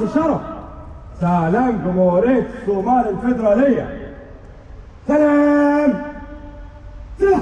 شرف سلام جمهورية الصومال الفيدرالية سلام سلام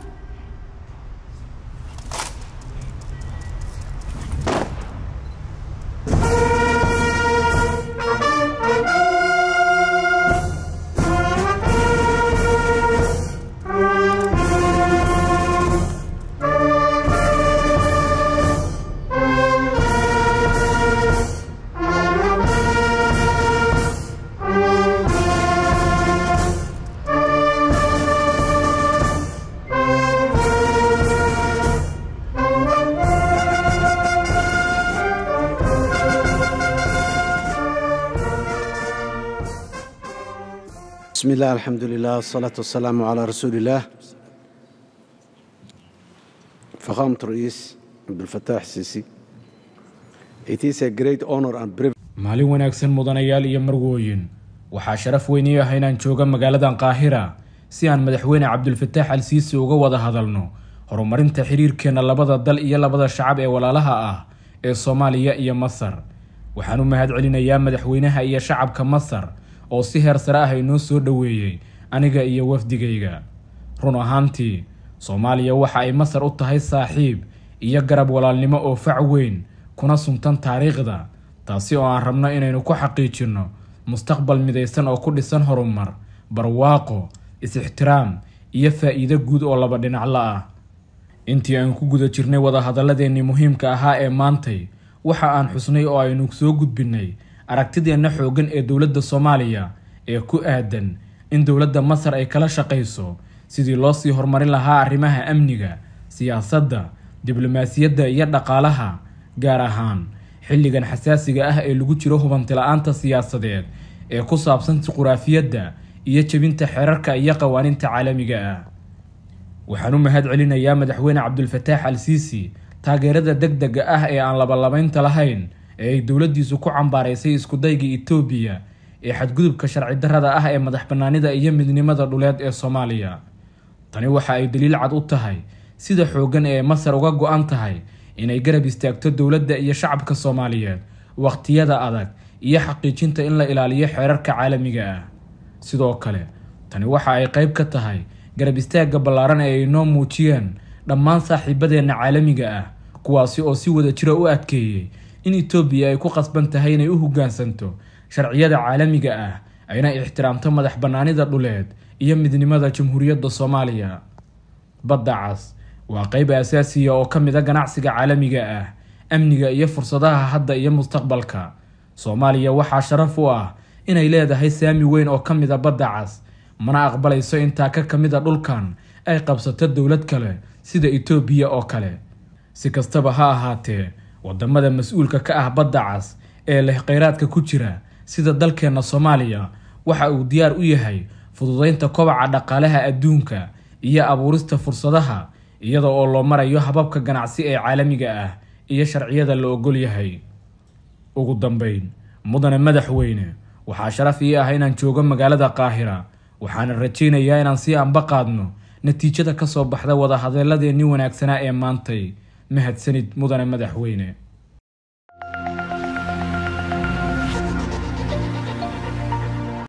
بسم الله الحمد لله والصلاة والسلام على رسول الله فخامة الرئيس عبد الفتاح السيسي It is a great honor and privilege maalin wanaagsan mudanayaal iyo marwooyin waxaa sharaf weyn ii ah inaan jooga magaaladan qaahira si aan madaxweyne cabdulfataax al siisi uga wada hadalno horumarinta xiriirkeena labada dal iyo labada shacab ee walaalaha ah ee soomaaliya iyo masar waxaan u mahad celinayaa madaxweynaha iyo shacabka masar oo si heer sare ah inoo soo dhoweeyey aniga iyo wafdigayga run ahaantii soomaaliya waxa ay masar u tahay saaxiib iyo garab walaalnimo oo fac weyn kuna suntan taariikhda taasi oo aan rabno inaynu ku xaqiijinno mustaqbal midaysan oo ku dhisan horumar barwaaqo is-ixtiraam iyo faa'iido guud oo laba dhinacla ah intii aan ku guda jirnay wadahadalladeennii muhiimka ahaa ee maantay waxa aan xusnay oo aynu soo gudbinnay aragtideenna xooggan ee dowladda soomaaliya ee ku aadan in dowladda masar ay kala shaqayso sidii loo sii horumarin lahaa arrimaha amniga siyaasadda diblomaasiyadda iyo dhaqaalaha gaar ahaan xilligan xasaasiga ah ee lagu jiro hubanti-la-aanta siyaasadeed ee ku saabsan juquraafiyadda iyo jebinta xeerarka iyo qawaaniinta caalamiga ah waxaan u mahad celinayaa madaxweyne cabdulfataax al siisi taageerada deg dega ah ee aan labalabaynta lahayn ee ay dowladdiisu ku cambaaraysay iskudayga etoobiya ee xadgudubka sharci darrada ah ee madax bannaanida iyo midnimada dhuleed ee soomaaliya tani waxa ay daliil cad u tahay sida xooggan ee masar uga go-an tahay inay garab istaagto dowladda iyo shacabka soomaaliyeed waqtiyada adag iyo xaqiijinta in la ilaaliyo xeerarka caalamiga ah sidoo kale tani waxa ay qayb ka tahay garab istaagga ballaaran ee ay noo muujiyeen dhammaan saaxiibadeenna caalamiga ah kuwaasi oo si wada jira u adkeeyey in etoobiya ay ku qasban tahay inay u hoggaansanto sharciyada caalamiga ah ayna ixtiraamto madax bannaanida dhuleed iyo midnimada jamhuuriyadda soomaaliya badda cas waa qayb asaasiya oo ka mid a ganacsiga caalamiga ah amniga iyo fursadaha hadda iyo mustaqbalka soomaaliya waxaa sharaf u ah inay leedahay saami weyn oo ka mid a badda cas mana aqbalayso intaa ka ka mid a dhulkan ay qabsato dowlad kale sida etoobiya oo kale si kastaba ha ahaatee wadamada mas-uulka ka ah badda cas ee leh kheyraadka ku jira sida dalkeenna soomaaliya waxa uu diyaar u yahay fududeynta kobaca dhaqaalaha adduunka iyo abuurista fursadaha iyada oo loo marayo hababka ganacsi ee caalamiga ah iyo sharciyada la ogol yahay ugu dambeyn mudane madaxweyne waxaa sharaf ii ah inaan joogo magaalada qaahira waxaana rajaynayaa inaan sii anba qaadno natiijada kasoo baxda wadahadalladeenii wanaagsanaa ee maantay mahadsanid mudane madaxweyne